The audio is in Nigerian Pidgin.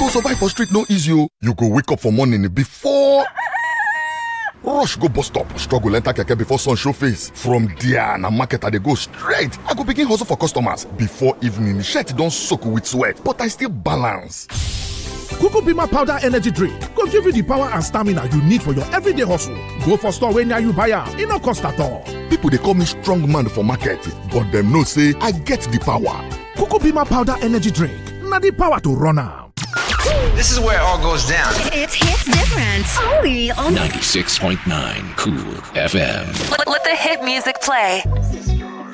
survive for street no easy o you go wake up for morning before rush go bus stop struggle enter keke before sun show face from there na market i dey go straight i go begin hustle for customers before evening shirt don soak with sweat but i still balance. Bima powder energy drink go give you the power and stamina you need for your everyday hustle. Go for store wey near you buy am, e no cost at all. People dey call me strong man for market, but dem know say I get the power. Bima powder energy drink na the power to run am. This is where it all goes down. It's hits different. Only on 96.9 Cool FM. let, let the hit music play.